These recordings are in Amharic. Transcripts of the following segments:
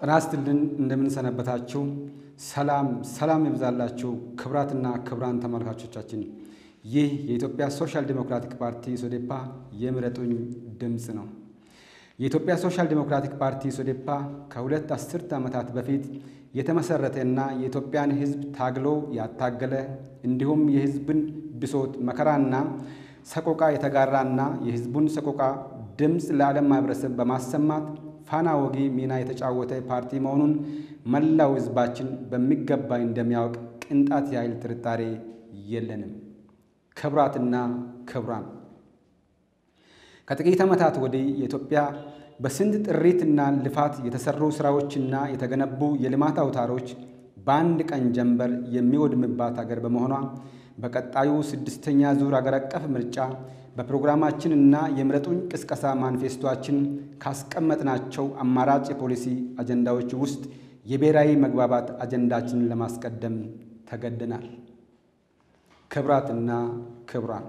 ጤና ይስጥልን እንደምንሰነበታችሁ። ሰላም ሰላም ይብዛላችሁ ክቡራትና ክቡራን ተመልካቾቻችን፣ ይህ የኢትዮጵያ ሶሻል ዲሞክራቲክ ፓርቲ ሶዴፓ የምረጡኝ ድምፅ ነው። የኢትዮጵያ ሶሻል ዲሞክራቲክ ፓርቲ ሶዴፓ ከሁለት አስርት ዓመታት በፊት የተመሰረተና የኢትዮጵያን ሕዝብ ታግሎ ያታገለ እንዲሁም የሕዝብን ብሶት መከራና ሰቆቃ የተጋራና የሕዝቡን ሰቆቃ ድምፅ ለዓለም ማህበረሰብ በማሰማት ፋና ወጊ ሚና የተጫወተ ፓርቲ መሆኑን መላው ሕዝባችን በሚገባ እንደሚያውቅ ቅንጣት ያህል ጥርጣሬ የለንም። ክቡራትና ክቡራን ከጥቂት ዓመታት ወዲህ የኢትዮጵያ በስንት ጥሪትና ልፋት የተሰሩ ሥራዎችና የተገነቡ የልማት አውታሮች በአንድ ቀን ጀንበር የሚወድምባት አገር በመሆኗ በቀጣዩ ስድስተኛ ዙር አገር አቀፍ ምርጫ በፕሮግራማችንና የምረጡኝ ቅስቀሳ ማኒፌስቶችን ካስቀመጥናቸው አማራጭ የፖሊሲ አጀንዳዎች ውስጥ የብሔራዊ መግባባት አጀንዳችንን ለማስቀደም ተገደናል። ክቡራትና ክቡራን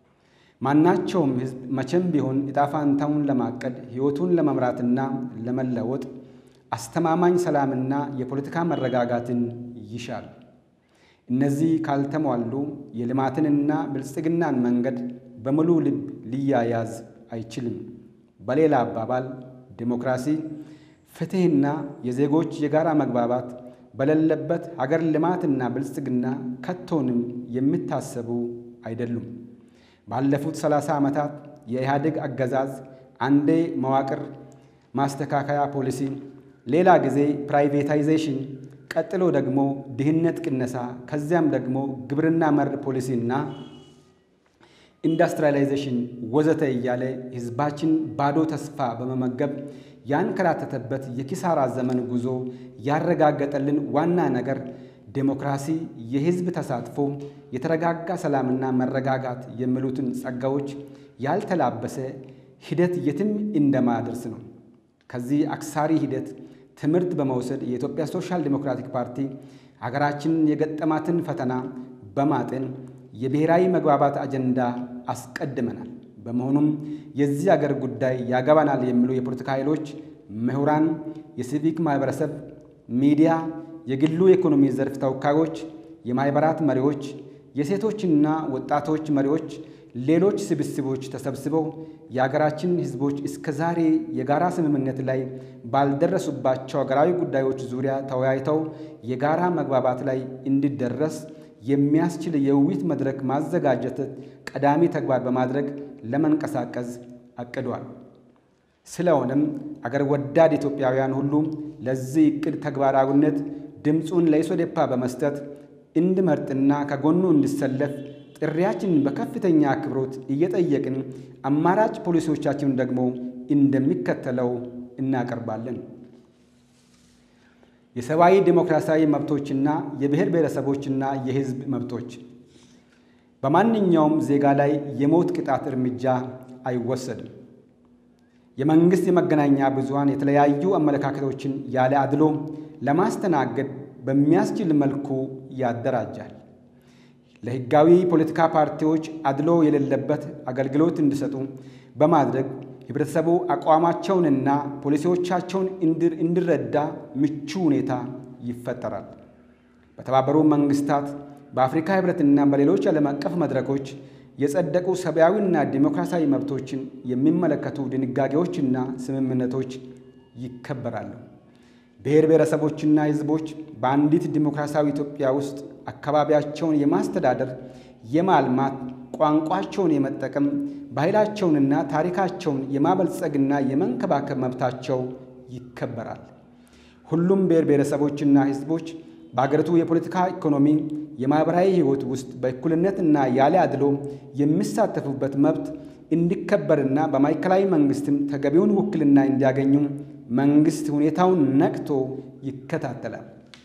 ማናቸውም ሕዝብ መቼም ቢሆን ዕጣ ፈንታውን ለማቀድ ሕይወቱን ለመምራትና ለመለወጥ አስተማማኝ ሰላምና የፖለቲካ መረጋጋትን ይሻል። እነዚህ ካልተሟሉ የልማትንና ብልጽግናን መንገድ በሙሉ ልብ ሊያያዝ አይችልም። በሌላ አባባል ዲሞክራሲ፣ ፍትሕና የዜጎች የጋራ መግባባት በሌለበት ሀገር ልማትና ብልጽግና ከቶንም የሚታሰቡ አይደሉም። ባለፉት ሰላሳ ዓመታት የኢህአዴግ አገዛዝ አንዴ መዋቅር ማስተካከያ ፖሊሲ፣ ሌላ ጊዜ ፕራይቬታይዜሽን፣ ቀጥሎ ደግሞ ድህነት ቅነሳ፣ ከዚያም ደግሞ ግብርና መር ፖሊሲና ኢንዱስትሪያላይዜሽን ወዘተ እያለ ሕዝባችን ባዶ ተስፋ በመመገብ ያንከራተተበት የኪሳራ ዘመን ጉዞ ያረጋገጠልን ዋና ነገር ዴሞክራሲ፣ የሕዝብ ተሳትፎ፣ የተረጋጋ ሰላምና መረጋጋት የሚሉትን ጸጋዎች ያልተላበሰ ሂደት የትም እንደማያደርስ ነው። ከዚህ አክሳሪ ሂደት ትምህርት በመውሰድ የኢትዮጵያ ሶሻል ዲሞክራቲክ ፓርቲ ሀገራችንን የገጠማትን ፈተና በማጤን የብሔራዊ መግባባት አጀንዳ አስቀድመናል። በመሆኑም የዚህ አገር ጉዳይ ያገባናል የሚሉ የፖለቲካ ኃይሎች፣ ምሁራን፣ የሲቪክ ማህበረሰብ፣ ሚዲያ፣ የግሉ የኢኮኖሚ ዘርፍ ተወካዮች፣ የማህበራት መሪዎች፣ የሴቶችና ወጣቶች መሪዎች፣ ሌሎች ስብስቦች ተሰብስበው የሀገራችን ሕዝቦች እስከ ዛሬ የጋራ ስምምነት ላይ ባልደረሱባቸው ሀገራዊ ጉዳዮች ዙሪያ ተወያይተው የጋራ መግባባት ላይ እንዲደረስ የሚያስችል የውይይት መድረክ ማዘጋጀት ቀዳሚ ተግባር በማድረግ ለመንቀሳቀስ አቅዷል። ስለሆነም አገር ወዳድ ኢትዮጵያውያን ሁሉ ለዚህ ዕቅድ ተግባራዊነት ድምፁን ለኢሶዴፓ በመስጠት እንዲመርጥና ከጎኑ እንዲሰለፍ ጥሪያችንን በከፍተኛ አክብሮት እየጠየቅን አማራጭ ፖሊሲዎቻችንን ደግሞ እንደሚከተለው እናቀርባለን። የሰብአዊ ዴሞክራሲያዊ መብቶችና የብሔር ብሔረሰቦችና የሕዝብ መብቶች በማንኛውም ዜጋ ላይ የሞት ቅጣት እርምጃ አይወሰድም። የመንግሥት የመገናኛ ብዙኃን የተለያዩ አመለካከቶችን ያለ አድሎ ለማስተናገድ በሚያስችል መልኩ ያደራጃል። ለሕጋዊ ፖለቲካ ፓርቲዎች አድሎ የሌለበት አገልግሎት እንዲሰጡ በማድረግ ህብረተሰቡ አቋማቸውንና ፖሊሲዎቻቸውን እንዲረዳ ምቹ ሁኔታ ይፈጠራል። በተባበሩ መንግስታት በአፍሪካ ህብረትና በሌሎች ዓለም አቀፍ መድረኮች የጸደቁ ሰብአዊና ዲሞክራሲያዊ መብቶችን የሚመለከቱ ድንጋጌዎችና ስምምነቶች ይከበራሉ። ብሔር ብሔረሰቦችና ህዝቦች በአንዲት ዲሞክራሲያዊ ኢትዮጵያ ውስጥ አካባቢያቸውን የማስተዳደር የማልማት ቋንቋቸውን የመጠቀም ባህላቸውንና ታሪካቸውን የማበልጸግና የመንከባከብ መብታቸው ይከበራል። ሁሉም ብሔር ብሔረሰቦችና ህዝቦች በአገሪቱ የፖለቲካ ኢኮኖሚ፣ የማኅበራዊ ሕይወት ውስጥ በእኩልነትና ያለ አድሎ የሚሳተፉበት መብት እንዲከበርና በማዕከላዊ መንግስትም ተገቢውን ውክልና እንዲያገኙ መንግስት ሁኔታውን ነቅቶ ይከታተላል።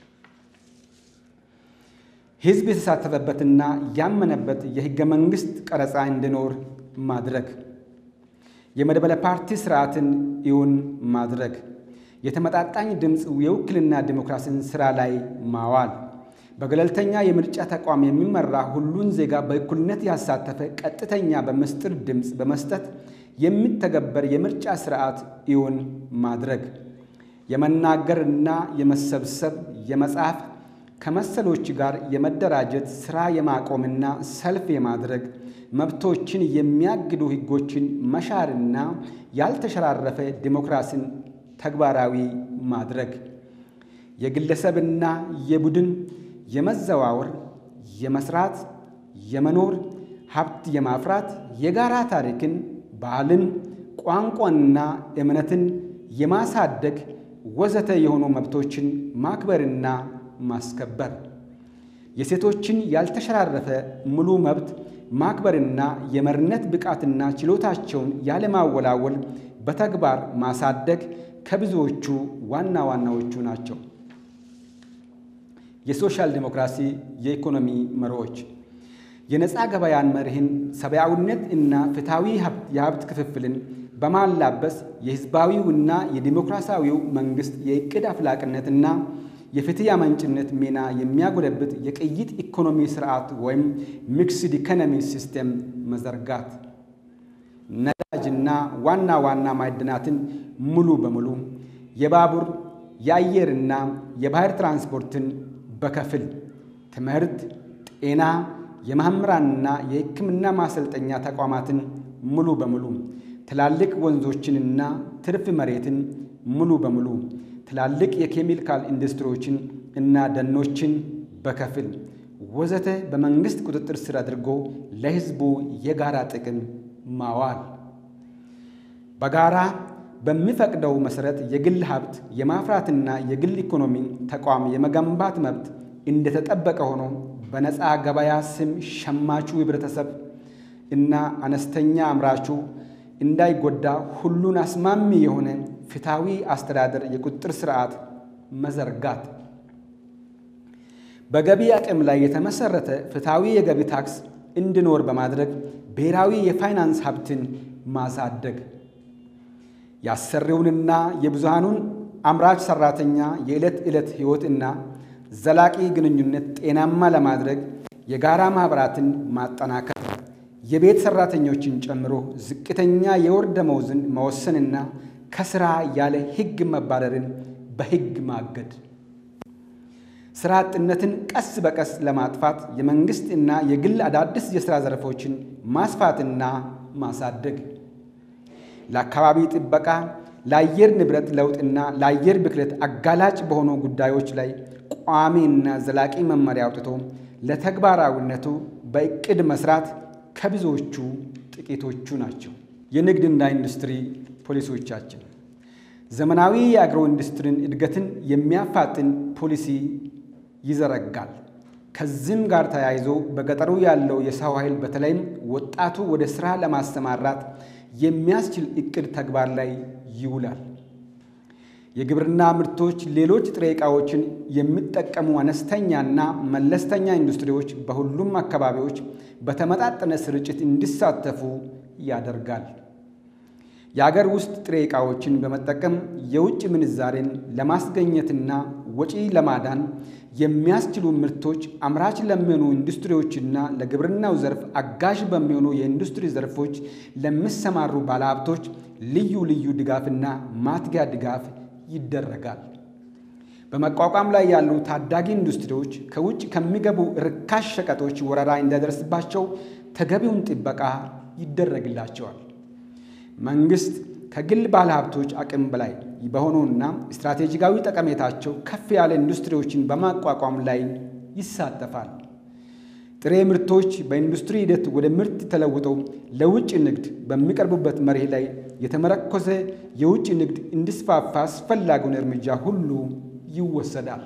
ህዝብ የተሳተፈበትና ያመነበት የህገ መንግሥት ቀረጻ እንዲኖር ማድረግ፣ የመድበለ ፓርቲ ስርዓትን እውን ማድረግ፣ የተመጣጣኝ ድምፅ የውክልና ዲሞክራሲን ሥራ ላይ ማዋል፣ በገለልተኛ የምርጫ ተቋም የሚመራ ሁሉን ዜጋ በእኩልነት ያሳተፈ ቀጥተኛ በምስጢር ድምፅ በመስጠት የሚተገበር የምርጫ ስርዓት እውን ማድረግ፣ የመናገርና የመሰብሰብ፣ የመጻፍ፣ ከመሰሎች ጋር የመደራጀት፣ ሥራ የማቆምና ሰልፍ የማድረግ መብቶችን የሚያግዱ ሕጎችን መሻርና ያልተሸራረፈ ዲሞክራሲን ተግባራዊ ማድረግ የግለሰብና የቡድን የመዘዋወር፣ የመስራት፣ የመኖር፣ ሀብት የማፍራት፣ የጋራ ታሪክን፣ ባህልን፣ ቋንቋንና እምነትን የማሳደግ ወዘተ የሆኑ መብቶችን ማክበርና ማስከበር የሴቶችን ያልተሸራረፈ ሙሉ መብት ማክበርና የመሪነት ብቃትና ችሎታቸውን ያለማወላወል በተግባር ማሳደግ ከብዙዎቹ ዋና ዋናዎቹ ናቸው። የሶሻል ዲሞክራሲ የኢኮኖሚ መርሆች የነፃ ገበያን መርህን፣ ሰብአዊነት እና ፍትሐዊ የሀብት ክፍፍልን በማላበስ የሕዝባዊውና የዲሞክራሲያዊው መንግሥት የዕቅድ አፍላቅነትና የፍትህ አመንጭነት ሚና የሚያጎለብት የቅይጥ ኢኮኖሚ ስርዓት ወይም ሚክስድ ኢኮኖሚ ሲስቴም መዘርጋት፣ ነዳጅና ዋና ዋና ማዕድናትን ሙሉ በሙሉ የባቡር የአየርና የባህር ትራንስፖርትን በከፊል ትምህርት፣ ጤና፣ የመምህራንና የሕክምና ማሰልጠኛ ተቋማትን ሙሉ በሙሉ ትላልቅ ወንዞችንና ትርፍ መሬትን ሙሉ በሙሉ ትላልቅ የኬሚካል ኢንዱስትሪዎችን እና ደኖችን በከፊል ወዘተ በመንግሥት ቁጥጥር ስር አድርጎ ለሕዝቡ የጋራ ጥቅም ማዋል በጋራ በሚፈቅደው መሠረት የግል ሀብት የማፍራትና የግል ኢኮኖሚ ተቋም የመገንባት መብት እንደተጠበቀ ሆኖ በነፃ ገበያ ስም ሸማቹ ህብረተሰብ እና አነስተኛ አምራቹ እንዳይጎዳ ሁሉን አስማሚ የሆነ ፍትሐዊ አስተዳደር የቁጥጥር ስርዓት መዘርጋት፣ በገቢ አቅም ላይ የተመሰረተ ፍትሐዊ የገቢ ታክስ እንዲኖር በማድረግ ብሔራዊ የፋይናንስ ሀብትን ማሳደግ፣ የአሰሪውንና የብዙሃኑን አምራች ሰራተኛ የዕለት ዕለት ሕይወትና ዘላቂ ግንኙነት ጤናማ ለማድረግ የጋራ ማኅበራትን ማጠናከር የቤት ሰራተኞችን ጨምሮ ዝቅተኛ የወር ደመወዝን መወሰንና ከሥራ ያለ ሕግ መባረርን በሕግ ማገድ፣ ሥራ አጥነትን ቀስ በቀስ ለማጥፋት የመንግሥት እና የግል አዳዲስ የሥራ ዘርፎችን ማስፋትና ማሳደግ፣ ለአካባቢ ጥበቃ፣ ለአየር ንብረት ለውጥና ለአየር ብክለት አጋላጭ በሆኑ ጉዳዮች ላይ ቋሚና ዘላቂ መመሪያ አውጥቶ ለተግባራዊነቱ በዕቅድ መስራት ከብዙዎቹ ጥቂቶቹ ናቸው። የንግድና ኢንዱስትሪ ፖሊሲዎቻችን ዘመናዊ የአግሮ ኢንዱስትሪን እድገትን የሚያፋጥን ፖሊሲ ይዘረጋል። ከዚህም ጋር ተያይዞ በገጠሩ ያለው የሰው ኃይል በተለይም ወጣቱ ወደ ሥራ ለማሰማራት የሚያስችል ዕቅድ ተግባር ላይ ይውላል። የግብርና ምርቶች፣ ሌሎች ጥሬ ዕቃዎችን የሚጠቀሙ አነስተኛና መለስተኛ ኢንዱስትሪዎች በሁሉም አካባቢዎች በተመጣጠነ ስርጭት እንዲሳተፉ ያደርጋል። የአገር ውስጥ ጥሬ ዕቃዎችን በመጠቀም የውጭ ምንዛሬን ለማስገኘትና ወጪ ለማዳን የሚያስችሉ ምርቶች አምራች ለሚሆኑ ኢንዱስትሪዎችና ለግብርናው ዘርፍ አጋዥ በሚሆኑ የኢንዱስትሪ ዘርፎች ለሚሰማሩ ባለሀብቶች ልዩ ልዩ ድጋፍና ማትጊያ ድጋፍ ይደረጋል። በመቋቋም ላይ ያሉ ታዳጊ ኢንዱስትሪዎች ከውጭ ከሚገቡ ርካሽ ሸቀጦች ወረራ እንዳይደርስባቸው ተገቢውን ጥበቃ ይደረግላቸዋል። መንግሥት ከግል ባለሀብቶች አቅም በላይ በሆኑና ስትራቴጂካዊ ጠቀሜታቸው ከፍ ያለ ኢንዱስትሪዎችን በማቋቋም ላይ ይሳተፋል። ጥሬ ምርቶች በኢንዱስትሪ ሂደት ወደ ምርት ተለውጠው ለውጭ ንግድ በሚቀርቡበት መርህ ላይ የተመረኮዘ የውጭ ንግድ እንዲስፋፋ አስፈላጊውን እርምጃ ሁሉ ይወሰዳል።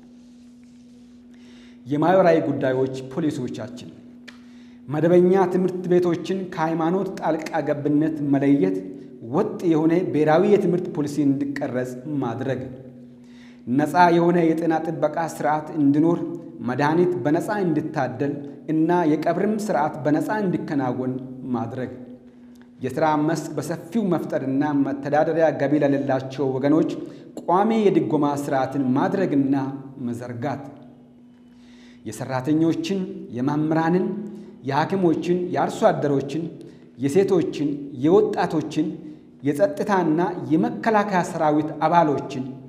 የማኅበራዊ ጉዳዮች ፖሊሲዎቻችን መደበኛ ትምህርት ቤቶችን ከሃይማኖት ጣልቃ ገብነት መለየት፣ ወጥ የሆነ ብሔራዊ የትምህርት ፖሊሲ እንዲቀረጽ ማድረግ፣ ነፃ የሆነ የጤና ጥበቃ ስርዓት እንዲኖር፣ መድኃኒት በነፃ እንዲታደል እና የቀብርም ስርዓት በነፃ እንዲከናወን ማድረግ፣ የሥራ መስክ በሰፊው መፍጠርና መተዳደሪያ ገቢ ለሌላቸው ወገኖች ቋሚ የድጎማ ስርዓትን ማድረግና መዘርጋት፣ የሠራተኞችን፣ የመምህራንን፣ የሐኪሞችን፣ የአርሶ አደሮችን፣ የሴቶችን፣ የወጣቶችን፣ የጸጥታና የመከላከያ ሰራዊት አባሎችን፣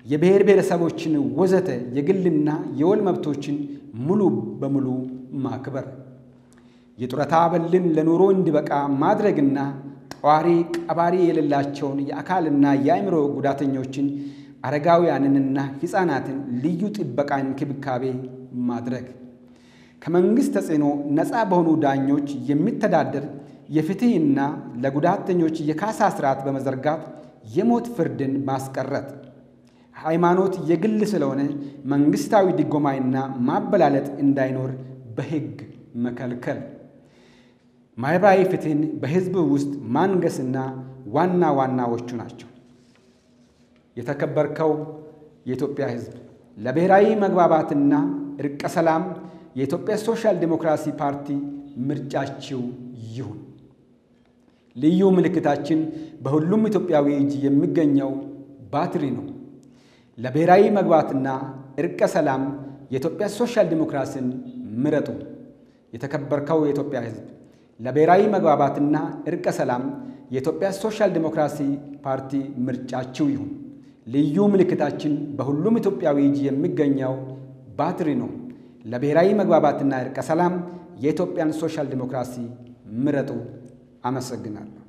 የብሔር ብሔረሰቦችን ወዘተ የግልና የወል መብቶችን ሙሉ በሙሉ ማክበር፣ የጡረታ አበልን ለኑሮ እንዲበቃ ማድረግና ጠዋሪ ቀባሪ የሌላቸውን የአካልና የአእምሮ ጉዳተኞችን አረጋውያንንና ሕፃናትን ልዩ ጥበቃ እንክብካቤ ማድረግ፣ ከመንግሥት ተጽዕኖ ነፃ በሆኑ ዳኞች የሚተዳደር የፍትሕና ለጉዳተኞች የካሳ ስርዓት በመዘርጋት የሞት ፍርድን ማስቀረት፣ ሃይማኖት የግል ስለሆነ መንግሥታዊ ድጎማይና ማበላለጥ እንዳይኖር በሕግ መከልከል፣ ማኅበራዊ ፍትሕን በሕዝብ ውስጥ ማንገስና ዋና ዋናዎቹ ናቸው። የተከበርከው የኢትዮጵያ ሕዝብ ለብሔራዊ መግባባትና እርቀ ሰላም የኢትዮጵያ ሶሻል ዴሞክራሲ ፓርቲ ምርጫችው ይሁን። ልዩ ምልክታችን በሁሉም ኢትዮጵያዊ እጅ የሚገኘው ባትሪ ነው። ለብሔራዊ መግባባትና እርቀ ሰላም የኢትዮጵያ ሶሻል ዴሞክራሲን ምረጡ። የተከበርከው የኢትዮጵያ ሕዝብ ለብሔራዊ መግባባትና እርቀ ሰላም የኢትዮጵያ ሶሻል ዴሞክራሲ ፓርቲ ምርጫችው ይሁን። ልዩ ምልክታችን በሁሉም ኢትዮጵያዊ እጅ የሚገኘው ባትሪ ነው። ለብሔራዊ መግባባትና እርቀ ሰላም የኢትዮጵያን ሶሻል ዴሞክራሲ ምረጡ። አመሰግናለሁ።